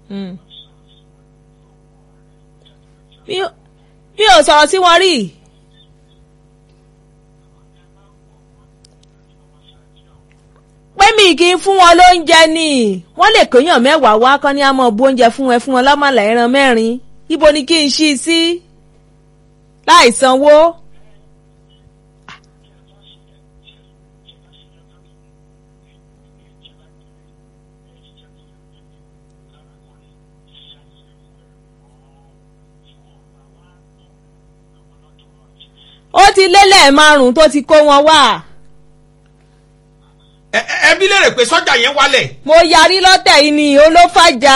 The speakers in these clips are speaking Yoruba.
Mm. mi ò mi ò sọ̀rọ̀ sí wọn rí pé mi kì í fún wọn lóúnjẹ ni wọ́n lè kéèyàn mẹ́wàá wá kán ní àmọ́ bu oúnjẹ fún ẹ fún wọn lọ́mọlá ẹran mẹ́rin ibo ni kí n ṣí i sí láì sanwó. ó ti lélẹ̀ márùn-ún tó ti kó wọn wá. ẹ ẹ- ẹbí lérè pé sọ́jà yẹn wálẹ̀ mo yarí lọ́tẹ̀ yìí ni olófàjà.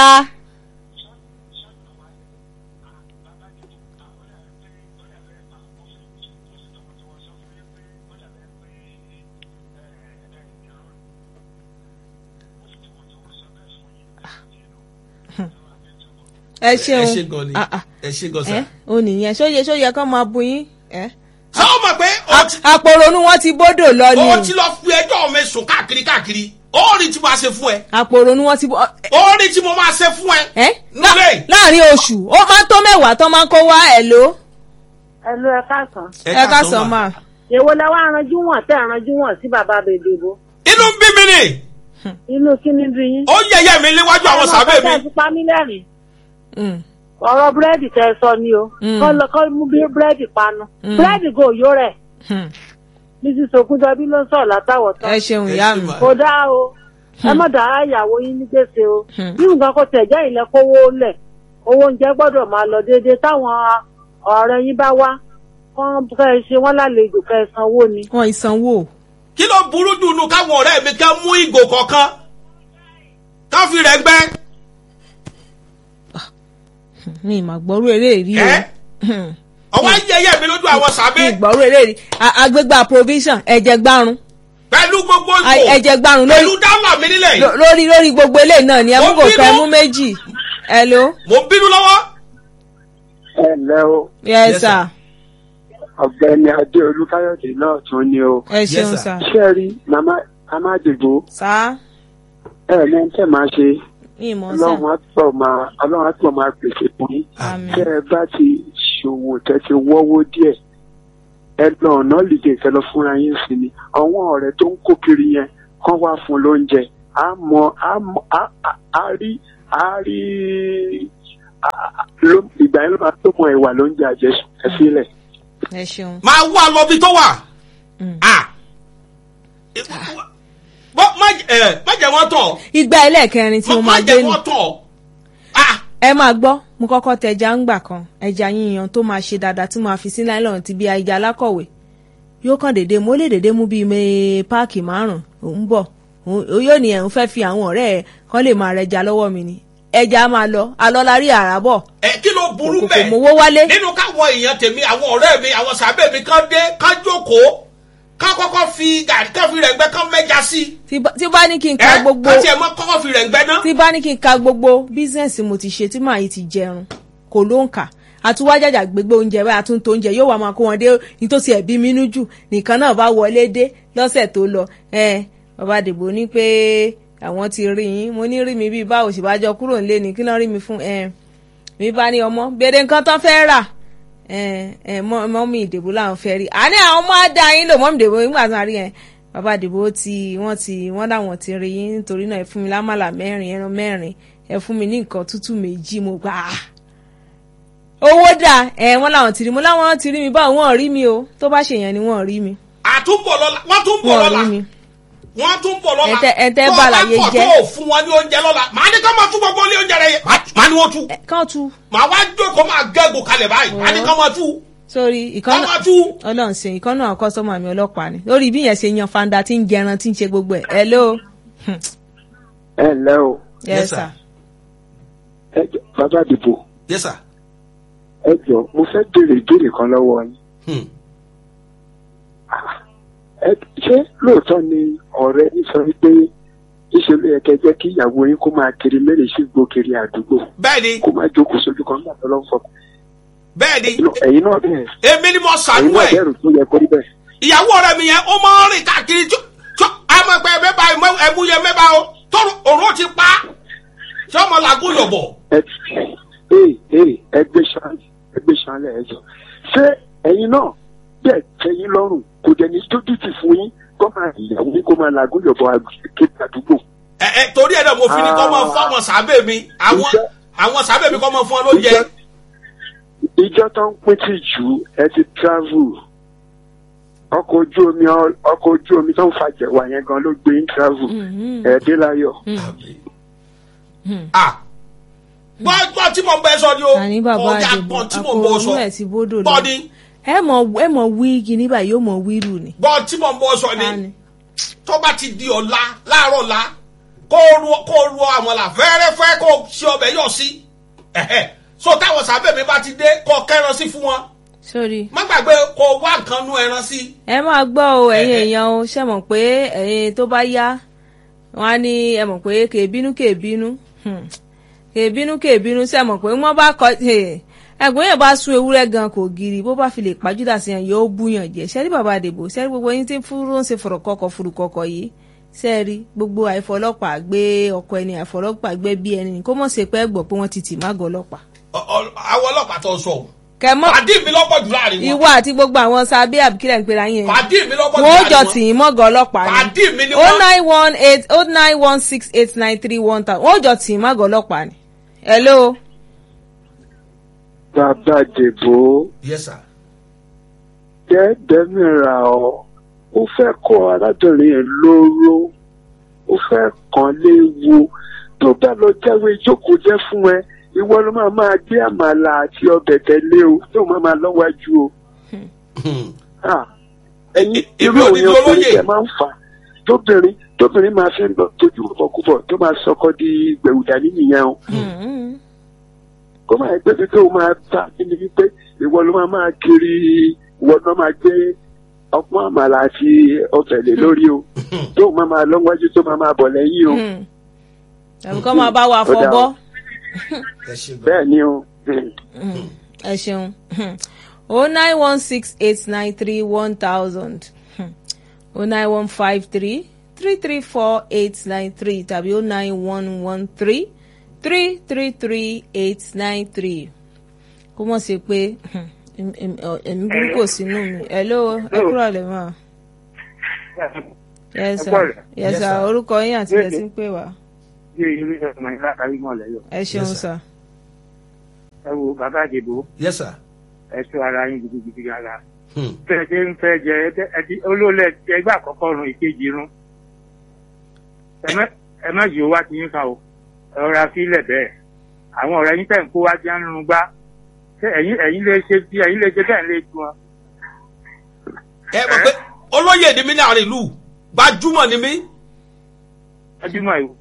ẹ ṣeun ẹ ṣe gan ni Ah, ah. ẹ ṣe gan ẹ sa. ò nìyẹn ṣóye ṣóye kán máa bu yín. ẹ. sọ ma pé o ti- àpòrònú wọn ti bódò lọ o ni ti lọ fi ẹjọ́ mi sùn káàkiri káàkiri ó rí tí mo máa ṣe fún ẹ àpòrònú wọn ti bó. ó rí tí mo máa ṣe fún ẹ. ẹ Nílé. láàrin oṣù ó máa tó mẹ́wàá tán máa ń kó wá ẹ̀ ló. ẹlò ẹ káàsán ẹ ká sọ máa. èwo lẹ wá ranjú wọn tẹ ranjú wọn sí bàbá bèbèbò inú ń bí mi ni inú kíní bí yín. ó yẹyẹ mi níwájú àwọn sàbẹ̀ mi. ẹ fi pa mí lẹ́rìn Mm. ọ̀rọ̀ búrẹ́dì tẹ ẹ sọ ni o Mm. kọ́ lọ kọ́ mú bí búrẹ́dì panu Mm. búrẹ́dì go yó rẹ̀ Hmm. mrs ogunjọbí ló ń sọ̀rọ̀ látàwọ̀ tán ẹ ṣeun Ẹ ìyá ṣe mi. mà. kò dáa o ẹ má dàá ìyàwó yín ní gbèsè o Hmm. bí nǹkan kò tẹ̀ jẹ́ ilẹ̀ kówó lẹ̀ owó oúnjẹ gbọ́dọ̀ máa lọ déédéé táwọn ọ̀rẹ́ yín bá wá kán kẹ́ ẹ ṣe wọ́n lálejò kẹ́ ẹ sanwó ni. wọn ìsanwó. kí ló burú jù nù káwọn ọ̀rẹ́ mi ká mú ìgò kọ̀ọ̀kan ká fi rẹ̀ gbẹ́. mi ì mà gbọ́rú eré rí o. ẹ ọwọ́ yẹyẹ mi lójú àwọn mi ì sàbẹ̀ gbọ́rú eré rí A- agbégbá provision ẹ̀jẹ̀ gbárùn pẹ̀lú gbogbo A- ìgò ẹ̀jẹ̀ gbárùn pẹ̀lú lórí dálà mi nílẹ̀ yìí ló- lórí lórí gbogbo eléyìí náà ni ẹ mú Mo kò bínú. kẹ́ mú méjì. hello. mo ń bínú lọ́wọ́. ẹ ǹlẹ́ o yes Yes, sir. ọ̀gbẹ́ni adéolú káyọ̀dé náà tún ni o ẹ ṣeun sir. sir. ṣé ẹ rí màmá màmá dìbò sá ẹ ní ẹ tẹ́ máa ṣe ní ìmọ̀ sá. ọlọ́run á pọ̀ máa ọlọ́run á pọ̀ máa pèsè fún yín àmín. tẹ́ ẹ bá ti ṣòwò tẹ́ ti wọ́wọ́ díẹ̀ ẹ lọ ọ̀nà lìdè kẹ lọ fúnra yín sí ni àwọn ọ̀rẹ́ tó ń kó kiri yẹn kán wá fún lóúnjẹ á mọ á mọ á á- á rí á rí á- á- ló- ìgbà yẹn ló máa tó mọ ìwà lóúnjẹ àjẹsùn ẹ sílẹ̀. ẹ ṣeun. máa wá lọ bí tó wà. Mm. Ah. bọ́ má jẹ- ẹ, má jẹ́ wọ́n tọ̀ ìgbà ẹlẹ́ẹ̀kẹrin tí mo má máa jẹ́ dé nù. wọ́n tọ̀. Ah. ẹ máa gbọ́ mo kọ́kọ́ tẹja ń gbà kan ẹja yíyan tó máa ṣe dáadáa tí máa fi sí nylon ti bí ẹja alákọ̀wé yóò kàn déédéé mo lè déédéé mú bíi mee páàkì márùn òun bọ̀ òun yóò ní ẹ̀hún fẹ́ fi àwọn ọ̀rẹ́ ẹ̀ kán lè máa rẹja lọ́wọ́ mi ni ẹja á máa lọ alọ́lárí àràbọ̀ ẹ kí ló burú kò bẹ́ẹ̀ mówó wálé nínú káwọn èèyàn tèmi àwọn ọ̀rẹ́ mi àwọn sàbẹ̀ mi kán dé kán jókòó kán kọ́kọ́ fi gàrí kán fi rẹ̀ gbẹ́ kán mẹ́ja sí. tí bá- tí bá ní kí n ka ẹ gbogbo kán tiẹ̀ mọ́ kọ́kọ́ fi rẹ̀ gbẹ́ ná. tí bá ní kí n ka gbogbo bísíǹsì mo ti ṣe tí màá yìí ti jẹun kò ló ń kà àtúwájàjà gbégbé oúnjẹ báyìí àtúntò oúnjẹ yóò wá máa kó wọn dé nítòsí ẹbí mínú jù nìkan náà bá wọlé dé lọ́sẹ̀ tó lọ ẹ bàbá dìbò ní pé àwọn ti rí yín mo ní rí mi bíi báwo sì bá jọ kúrò nílé ni kí náà rí mi fún ẹ mi bá ní ọmọ béèrè nǹkan tán fẹ́ rà ẹ ẹ mọ mọ mi ìdìbò làwọn fẹ́ rí àní àwọn ọmọ àdá yín lò mọ mi ìdìbò nígbà tí wọn rí yẹn bàbá ìdìbò ti wọn ti wọn làwọn ti rí yín nítorí náà ẹ fún mi lámàlà mẹ́rin ẹran mẹ́rin ẹ fún mi ní nǹkan tútù méjì mo gbà á owó dà ẹ wọn làwọn ti rí mo láwọn ti rí mi báwo wọn ò rí mi o tó bá ṣèyàn ni wọn ò rí mi àtúbọ̀ lọ́la wọ́n tún bọ̀ wọn ò lọ́la rí mi wọ́n tún bọ̀ lọ́la Ẹ̀tẹ́- ẹ̀tẹ́ tó o bàlàyé bá kọ̀ jẹ́. tó o fún wọn ní oúnjẹ lọ́la màá ní ká máa tún gbogbo ilé oúnjẹ rẹ yẹ màá ní wọ́n tú ẹ kàn tú màá wá jókòó máa gẹ́gò kalẹ̀ báyìí màá ní ká máa tú sórí ká ìkànnà máa tú. Ọlọ́run ṣe ìkànnà àwọn kọsọmọ mi ọlọ́pàá ni lórí bí yẹn ṣe yan fanda tí ń jẹran tí ń ṣe gbogbo ẹ hello ẹ ǹlẹ́ o yes Yes, sir. sir ẹ jọ bàbá dìbò yes sir. ẹ jọ mo fẹ́ béèrè ìbéèrè kan lọ́wọ́ yín. Hmm. ẹ ṣé lóòótọ́ ni ọ̀rẹ́ yín sọ wípé ìṣe ló yẹ kẹ́ jẹ́ kí ìyàwó yín kó máa kiri mẹ́rin sí gbó kiri àdúgbò bẹ́ẹ̀ni kó máa jókòó sójú kan nígbà tó lọ́ fọ. bẹ́ẹ̀ni ẹ̀yin náà bẹ́ẹ̀ èmi ni mo ẹ̀yin sànú náà ẹ̀ bẹ́ẹ̀rù tó yẹ kó rí bẹ́ẹ̀. ìyàwó rẹ mi yẹn ó máa ń rìn káàkiri tó tó àmọ́ pé mẹ́ba ẹ̀mú yẹn mẹ́ba o tọrọ òró ti pa ṣé ọmọ làgùn yọ̀bọ̀ ẹ ee ee ẹgbẹ́ sanlẹ̀ ẹgbẹ́ sanlẹ̀ ẹ jọ ṣé ẹ̀yin náà bẹ́ẹ̀ tẹ́yìn lọ́rùn kò dẹ̀ ní tójú tì fún yín kó máa ìyàwó yín kó máa làágùn yọ̀bọ̀ kéde àdúgbò. ẹ ẹ torí ẹ náà mo fi ní kọ́ máa fún àwọn sábẹ́ mi àwọn Ìjọ- àwọn sábẹ́ mi kọ́ máa fún ọ lóúnjẹ. Ìjọ- ìjọ tó ń pín tì jù ẹ ti travel ọkọ̀ ojú omi ọ- ọkọ̀ ojú omi tó ń fàjẹ̀ wà yẹn gan ló gbé yín travel ẹ̀ dé láyọ̀. Ah. gbọ́ gbọ́ tí mo ń bẹ sọ ni o àní bàbá ọjà àdìbò gbọ́n tí mo ń bọ sọ àpò ẹ̀ ti bódò lọ gbọ́ ni ẹ mọ ẹ mọ wí kíní báyìí yóò mọ wíìrù ni. gbọ́ tí mo ń bọ sọ Ta ni ni? tó bá ti di ọ̀la láàárọ̀ la kó ru kó ru àmàlà fẹ́rẹ́fẹ́ kó ṣe ọbẹ̀ yọ̀ sí ẹ̀hẹ́ so táwọn sábẹ́ mi bá ti dé kó kẹ́ran sí fún wọn sórí. má gbàgbé kó wá nǹkan nú ẹran sí. ẹ máa gbọ́ o ẹ̀yin Eh, eh. èèyàn o ṣe mọ̀ pé ẹ̀yin tó bá yá wọn á ní ẹ mọ̀ pé kèébínú kèébínú hmm, kèébínú kèébínú ṣe mọ̀ pé wọ́n bá kọ ẹ̀gbọ́n yẹn bá sún ewúrẹ́ gan kò giri bó bá fi lè pàjùdà sí yẹn yóò búyàn jẹ ṣẹ́rí bàbá àdèbò ṣẹ́rí gbogbo yín tí ń fúró ń ṣe fọ̀rọ̀kọ̀kọ̀ furukọ̀kọ̀ yìí ṣẹ́rí gbogbo àìfọlọ́pàá gbé ọkọ ẹni àìfọlọ́pàá gbé bí ẹni kó mọ̀ ṣe pé ẹ gbọ́ pé wọ́n ti tì mágọ̀ ọlọ́pàá. Ọ- ọ- àwọn ọlọ́pàá tó sọ o kẹmọ́ pàdé mi lọ́pọ̀ jù láàrin wọn ìwọ àti gbogbo àwọn sábẹ́ àbíkílẹ̀ ń pera yín pàdé mi lọ́pọ̀ jù wọ́n ó láàrin jọ wọn tì í mọ́gàn ọlọ́pàá ni pàdé mi ni o wọ́n nine one eight o nine one six eight nine three one thousand wọ́n ó jọ tì í mọ́gàn ọlọ́pàá ni. hello bàbá dèbò yes sir dẹ́ẹ̀dẹ́ mìíràn ọ́ ó fẹ́ kọ́ arábìnrin yẹn lóró ó fẹ́ kàn léwu tó bá lọ jáwé ìjókòó jẹ́ fún ẹ ìwọ ló máa máa gbé àmàlà àti ọbẹ̀ tẹ̀lé o tó máa máa lọ́wájú o. Ah, ẹ̀yin Èmi irú ò ní òyìn di ọkùnrin olóyè. tẹ máa ń fà tóbìnrin tóbìnrin máa fi ń lọ tójú ọkọ̀kúbọ̀ tó máa sọkọ di gbẹ̀wùdà nìyẹn o Mm-hmm. kó máa gbé bí tó máa ta kíni wípé ìwọ ló máa máa kiri ìwọ ló máa gbé ọpọ́n àmàlà àti ọbẹ̀ lé lórí o tó máa máa lọ́wọ́jú tó máa máa bọ̀ lẹ́yìn o tàbí kọ́ máa bá wa Ó dáa. fọbọ́ ẹ ṣe gan bẹ́ẹ̀ ni o. ẹ ṣeun o nine one six eight nine three one thousand o nine one five three three three four eight nine three tàbí o nine one one three three three three eight nine three kó mọ̀ sí pé em- em- ọ- ẹ̀mí burúkú ò sínú mi hello ẹ kúrò lè mọ̀ yes Ẹ sir kúrọ̀lẹ́. yes Yes, sir sir. orúkọ yín àti ẹ̀ tí ń pè wá bí irú ẹ̀ ọmọ ìlà kárí mọ́ lẹ́yọ̀. ẹ ṣeun Yes, sir. sir. ẹ wo bàbá àdìbò yes sir ẹ sọ ara yín gidigidi ara. Hmm. bẹ́ẹ̀ ṣe ń fẹ́ jẹ ẹ- ẹtí olóòlẹ̀ ẹgbẹ́ àkọ́kọ́ run ìkejì run. Ẹ má- ẹ má yìí ó wá ti yín kan o ẹ rọra sílẹ̀ bẹ́ẹ̀. àwọn ọ̀rẹ́ yín tẹ̀ ń kó wá jẹ́ ń rún gbá. ṣé ẹ̀yin ẹ̀yin lè ṣe bí ẹ̀yin lè ṣe bẹ́ẹ̀ lè ju wọn. ẹ mọ̀ pé olóyè ni mí láàrin ìlú gbajúmọ̀ ni mí ẹdínmọ̀ ìwò.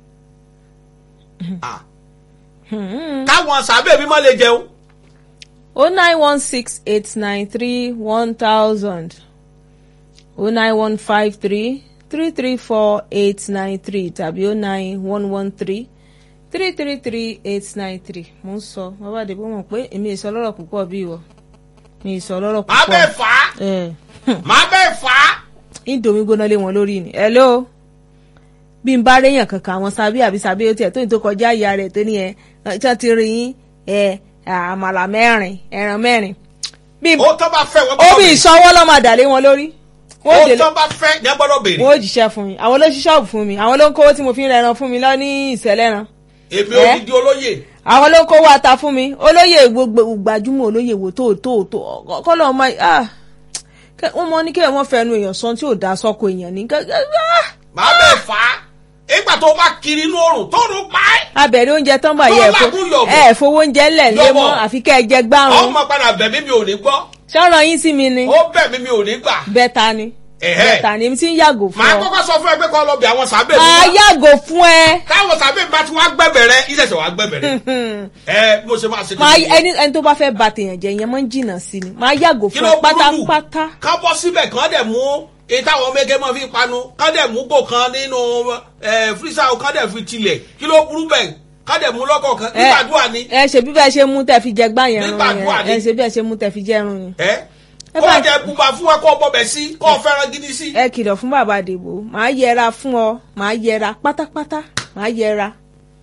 Ah, Hmm. káwọn sábẹ́ mi má lè jẹun o nine one six eight nine three one thousand o nine one five three three three four eight nine three tàbí o nine one one three three three three eight nine three mo ń sọ bàbá àdìbò mọ̀ pé èmi ìsọ lọ́rọ̀ púpọ̀ bí ìwọ mi ìsọ lọ́rọ̀ má bẹ́ẹ̀ púpọ̀ fà á ẹ̀ má bẹ́ẹ̀ fà á indomie gbóná lé wọn lórí ni hello bí n bá réyàn kankan àwọn sábí àbí sábí ó tiẹ̀ tó ní tó kọjá ìyá rẹ̀ tó ní ẹ tí wọ́n ti rí yín ẹ àmàlà mẹ́rin ẹran mẹ́rin bí ó tọ́ bá fẹ́ wọ́n ó bí béèrè. ìṣọwọ́ lọ́mọ àdàlé wọn lórí wọ́n ó ó délé tọ́ bá fẹ́ ní ẹ gbọ́dọ̀ béèrè wọ́n ó jíṣẹ́ fún mi àwọn ló ṣí ṣọ́ọ̀bù fún mi àwọn ló ń kówó tí mo fi ń rẹran fún mi lọ ní ìṣẹ̀lẹ̀ran èmi Eh? odidi olóyè àwọn ló ń kówó ata fún mi olóyè gbogbo gbajúmọ̀ olóyè wò tó tó tó kọ́lọ́ ọmọ ah kẹ- wọ́n mọ ní kí wọ́n fẹnu èèyàn sọ tí ò dá sọ́kò èèyàn ní kẹ- ah má bẹ́ẹ̀ fà á ìgbà tó bá kiri inú oòrùn tó rún pa ẹ́ abẹ̀rẹ̀ oúnjẹ tán bá yẹ Tó lágùn yọ̀bọ̀. ẹ fowó oúnjẹ ńlẹ̀ lé mọ́ Yọ̀bọ̀. àfi kẹ́ ẹ jẹ gbárùn ọmọ padà bẹ̀ mí mi ò ní gbọ́ ṣọ́rọ̀ yín sí mi ni ó bẹ̀ mí mi ò ní gbà bẹ́ta ni Ẹ̀hẹ́. bẹ́ta ni èmi ti ń yàgò fún màá ọ kọ́kọ́ sọ fún ẹ pé kọ́ lọ bí àwọn sábẹ́ mi máa wá. yàgò fún ẹ táwọn sábẹ́ mi bá ti wá gbẹ̀bẹ̀ rẹ ìṣẹ̀ṣẹ̀ wá gbẹ̀bẹ̀ rẹ ẹ bó ṣe máa ṣe máa nìyẹn. ẹni ẹni tó bá fẹ́ ba tèèyàn jẹ ìyẹn máa ń jìnnà sí ni máa yàgò kí fún ló ẹ burú jù pátápátá ká bọ́ síbẹ̀ kán dẹ̀ mú èyí táwọn mége máa fi panu kán dẹ̀ mú gò kan nínú fírísà kán dẹ̀ fi tilẹ̀ kí ló burú bẹ̀ kán dẹ̀ mú lọ́kọ̀ọ̀kan ẹ nígbàdúrà ni ẹ ṣe bí bẹ́ẹ̀ ṣe mú tẹ́ fi jẹ gbá yẹn rún Nígbàdúrà yẹn ni. ẹ ṣe bí ẹ ṣe mú tẹ́ fi jẹ rún yẹn. ẹ Ẹ kó bá- jẹ bùbá fún ẹ kó bọbẹ̀ sí kó fẹ́ràn gidi sí. ẹ kìlọ̀ fún bàbá àdìbò máa yẹra fún ọ máa yẹra pátápátá máa yẹra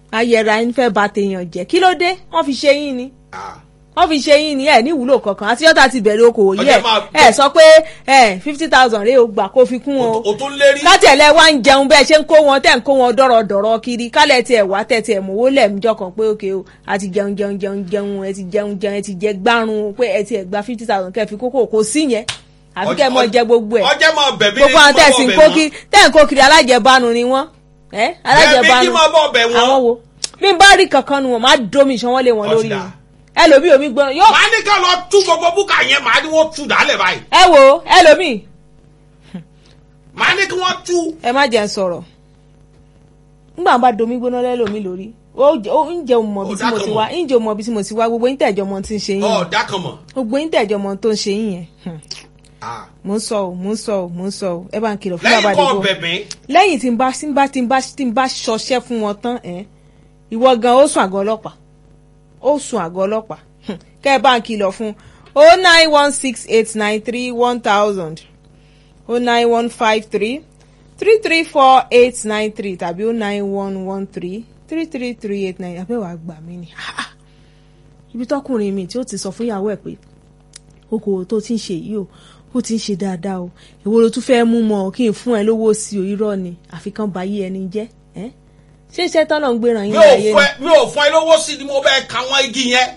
ayẹra ń fẹ́ ba tèèyàn jẹ́ kí ló dé wọ́n fi ṣe yín ni Ah. wọ́n fi ṣe yín ni ẹ̀ ní ìwúlò kankan àti yọ́ta ti bẹ̀rẹ̀ okòwò yìí Ọjọ́ ẹ̀ máa- ẹ̀ sọ pé ẹ̀ fifty thousand rèé o gbà kó fi kún o o tún lérí. kátẹ̀lẹ̀ wá ń jẹun bẹ́ẹ̀ ṣe ń kó wọn tẹ̀ ń kó wọn dọ̀rọ̀dọ̀rọ̀ kiri kálẹ̀ tiẹ̀ wá tẹ̀ tiẹ̀ mọ̀wó lẹ́ẹ̀mjọ́ kan pé òkè o a ti jẹun jẹun jẹun jẹun ẹ ti jẹun jẹun ẹ ti jẹ gbárùn pé ẹ tiẹ̀ gba fifty thousand kẹ́ fi kókó kò sí yẹn àfi kẹ́ ẹ mọ jẹ gbogbo ẹ̀ ọjọ́ máa bẹ̀ bí gbogbo àwọn tẹ̀sí ń kó kiri tẹ̀ ń kó kiri alájẹbánu ni wọ́n ẹ́ bí alájẹbánu kí máa bọ̀ bẹ̀ wọ́n. àwọn wo bí n bá rí kankan nu wọn máa domi ìṣanwó lé wọn Ó ti lórí dà. wọn ẹlòmíì omi gbọ́n yóò màá ní ká lọ tú gbogbo búkà yẹn màá ní wọ́n tú dálẹ̀ báyìí. ẹ wo ẹlòmíì màá ní kí wọ́n tú. ẹ má jẹ́ ń sọ̀rọ̀ nígbà bá domi gbóná lẹ́lòmí lórí ó jẹ́ ó ń jẹ́ òmò bí tí mo ti wá ń jẹ́ òmò bí tí mo ti wá gbogbo yín tẹ̀jọ́ mọ tí ń ṣe yín yẹn. ọ̀ọ́dà kan mọ̀. gbogbo yín tẹ̀jọ́ mọ tó ń ṣe yín yẹn Hmm. Ah. mò ń sọ ò mò ń sọ ò mò ń sọ ò ẹ bá ń kìlọ̀ fún bàbá lẹ́yìn kọ́ àdìgbò bẹ̀bẹ̀ lẹ́yìn tí n bá tí n bá tí n bá tí n bá ṣọṣẹ́ fún wọn tán ẹ̀ ìwọ gan ó sùn àgọ́ ọlọ́pàá ó sùn àgọ́ ọlọ́pàá Hmm. kẹ́ ẹ bá ń kìlọ̀ fún o nine one six eight nine three one thousand o nine one five three three three four eight nine three tàbí o nine one one three three three three eight nine àbẹ̀wò àgbà mi ni Ah, ah. ibi tọkùnrin mi tí ó ti sọ fún ìyàwó ẹ̀ pé okòwò tó ti ń ṣe yìí o ó ti ń ṣe dáadáa o èwo ló tún fẹ́ mú mọ́ ọ kí n fún ẹ lówó sí o irọ́ ni àfi kán ba yí ẹni jẹ́ ẹ́ ṣé iṣẹ́ tọ́nà ń gbéra mi yín ò láyé fún ẹ mi ò fún ẹ lówó sí ni mo bẹ́ẹ̀ ka wọ́n igi yẹn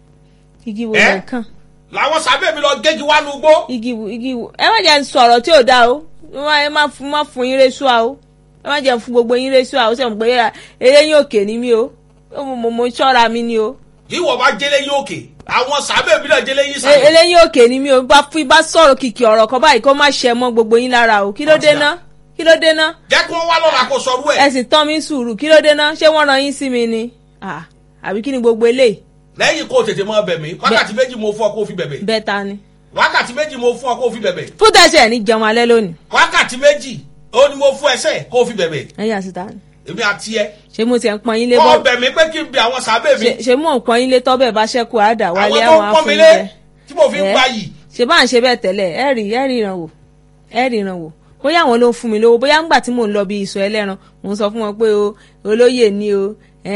ni igi wo ẹ́? lẹ̀ kàn làwọn sábẹ́ mi lọ gégi wá nu gbó. igi wo igi wo ẹ má jẹ́ n sọ̀rọ̀ tí ò dáa o ẹ má- ẹ má fún má fún yín résùá o ẹ má jẹ́ n fún gbogbo yín résùá o ṣe mọ̀ pé eré yín òkè ni mí o mo mo mo ṣọ́ra mi ni o ìwọ bá jẹ́lé yín òkè àwọn sábẹ́ mi náà jẹ́lé yín E- sàlẹ̀. eléyìí òkè ni mí o bá fi bá sọ̀rọ̀ kìkì ọ̀rọ̀ kan báyìí kó má ṣe mọ́ gbogbo yín lára o kí ló dé ná kí ló dé ná jẹ́ kí wọ́n wá lọ́la kó sọrú ẹ̀. ẹ sì tán mi sùúrù kí ló dé ná ṣé wọ́n ran yín sí mi ni Ah, àbí kí ni gbogbo eléyìí lẹ́yìn kó o tètè máa bẹ̀ mí wákàtí méjì mo fún ọ kó o fi bẹ̀bẹ̀. bẹ́ẹ̀ ta ni. wákàtí méjì mo fún ọ kó o fi bẹ̀bẹ̀. fún tẹ̀sẹ̀ ní jẹun alẹ́ lónìí wákàtí méjì ó ní mo fún ẹsẹ̀ kó o fi bẹ̀bẹ̀. ẹ̀yìn àsìta ni èmi àti ẹ. ṣé mo ti ẹ̀ ń pọn yín lé kọ́ bọ́ bẹ̀ mí pé kí n bẹ àwọn sábẹ́ mi. ṣe- ṣé mò ń pọn yín lé tọ́bẹ̀ bá ṣẹ́kù àdà àwọn wálé tó àwọn ń pọ́n mi lé afúnjẹ tí mo fi ń Ẹ́. gba yìí. ṣe bá ń ṣe bẹ́ẹ̀ tẹ́lẹ̀ ẹ rí ẹ rí ìrànwọ́ ẹ rí ìrànwọ́ bóyá àwọn ló ń fún mi lówó bóyá ńgbà tí mò ń lọ bí ìsọ̀ ẹlẹ́ran mò ń sọ fún wọn pé o olóyè ni o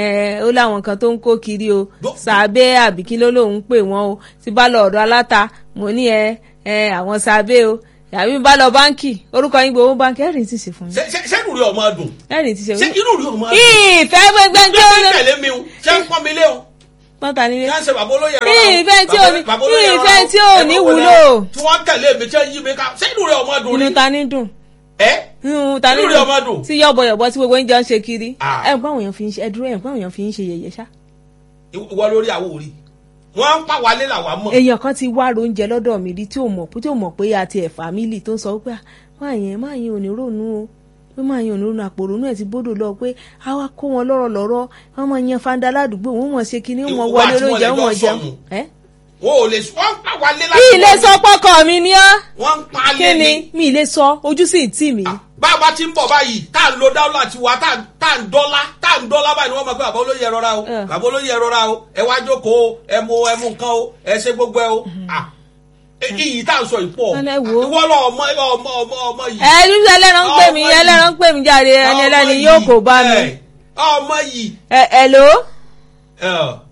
ẹ ó láwọn kan tó ń kó kiri o Bó- sàbẹ́ àbí kí ló lóun pè wọ́n o tí bá lọ ọ̀dọ̀ aláta mo ní ẹ ẹ àwọn sàbẹ́ o àbí bá lọ báńkì orúkọ yín gbowó báńkì ẹ̀rìn ti ṣe fún yín ṣé ṣé- ṣé inú rẹ ọmọ dùn. ẹ̀rìn ti ṣe ṣé fún yín. inú rẹ ọmọ dùn. ìfẹ́ gbẹgbẹgbẹ ṣé ń tẹ̀lé mi o ṣé ń pọ́n mi lé o. pọ́ńtà nílé kí wọ́n ṣe bàbá olóyè rọra o. ìfẹ́ tí ò ní- Bàbá olóyè rọra o. ìfẹ́ tí ò ní Ẹ bá wọlé wúlò. o. tí wọ́n tẹ̀lé mi tí wọ́n yí mi ká ṣé inú rẹ ọmọ dùn inú ni. ta ní dùn ẹ inú ta ní Inú rẹ̀ ọmọ dùn. tí yọ̀bọ̀yọ̀bọ̀ tí gbogbo ń jọ ń ṣe kiri Ah. ẹ̀ ń báwọn èèyàn fi ń ṣe ẹ̀dúró ẹ̀ ń báwọn èèyàn fi ń ṣe yẹ̀yẹ́ ṣá. ìwọ lórí àwo rí wọ́n ń pa wálé làwa mọ̀. èèyàn kan ti wá oúnjẹ lọ́dọ̀ mi rí tí ò mọ̀ tí ò mọ̀ pé àti ẹ̀ fámìlì tó ń sọ pé "Ah, máa yẹn máa yẹn ò ní rònú o pé máa yẹn ò ní rònú àpòrònú ẹ̀ ti bódò lọ pé a wá kó wọn lọ́rọ̀ lọ́rọ̀ wọ́n máa yan fanda ládùúgbò wọ́n mọ̀ ṣe kinní wọ́n Ìwọ wọlé àti wọn olóúnjẹ lè wọ́n mọ̀ jọ jẹun. sọnù. ẹ́ wọn ò lè sọ wọ́n ń pa wálé mi ì lè láti sọ pọ́kọ mi ni ọ́ wọ́n ń pa kí lé ni ní. mi ì lè sọ ojú sì ń tì mí. bá a bá ti ń bọ̀ báyìí tá à ń lo dáwọ́lá tiwa tá à- tá à ń dọ́lá tá à ń dọ́lá báyìí ni wọ́n máa pẹ́ bàbá olóyè ẹ rọra o Ẹ. bàbá olóyè ẹ rọra o ẹ wá jókòó o ẹ mú ẹ mú nǹkan o ẹ ṣe gbogbo ẹ o. Ah, e- iyì tá à ń sọ yìí pọ̀ Ẹ wo. ìwọ lọ ọmọ ọmọ ọmọ ọmọ yìí. ẹ ní ẹlẹ́ran ń pè mí Ọmọ yìí. ẹlẹ́ran ń pè mí jáde ẹni Ọmọ ẹlẹ́ni yìí, yóò kó bá mi. ẹ, ọmọ yìí ẹ ẹ ló ẹ,